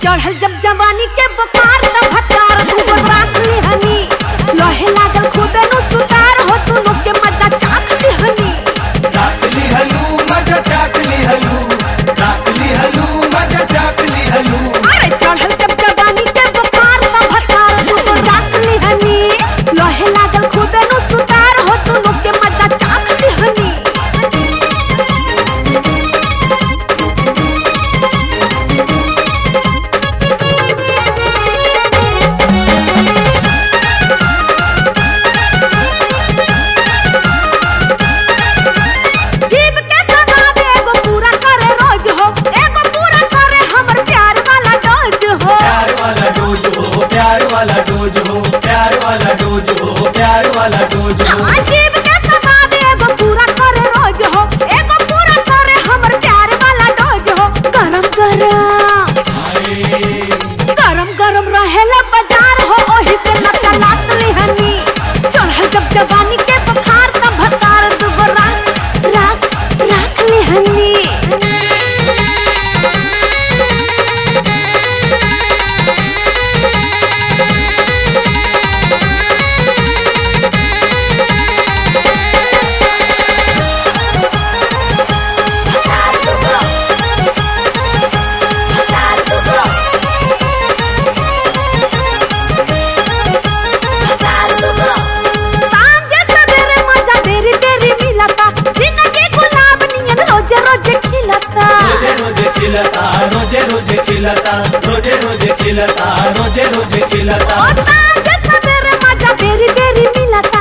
चढ़ल जब जवानी के बुखार त भतार दूगो राख लिहनी लहे लागल खूबे नु सुतार हो दुनु के मजा चाख लिहनी चाकली हलू मजा चाकली हलू चाकली हलू मजा चाकली हलू अरे चढ़ल जब जवानी के बुखार त भतार दूगो राख लिहनी लहे लागल खूबे नु सुतार हो दुनु के मजा चाख लिहनी जीव के सवाद एगो पूरा करे रोज हो एगो पूरा करे हमर प्यार वाला डोज हो प्यार वाला डोज हो प्यार वाला डोज हो प्यार वाला डोज हो प्यार वाला डोज हो हाँ, जीव के सवाद एगो पूरा करे रोज हो एगो पूरा करे हमर प्यार वाला डोज हो गरम गरम गरम गरम रहेला बाजार हो ओही से नका लात लिहनी चढ़ल जब जवानी के बुखार त भतार दुगो राख राख राख लिहनी सांझे सवेरे मजा तेरी तेरी मिलता जिंदगी गुलाब नियन रोजे रोजे खिलता रोजे रोजे खिलता रोजे रोजे खिलता रोजे रोजे खिलता रोजे रोजे खिलता ओ सांझे सवेरे मजा तेरी तेरी मिलता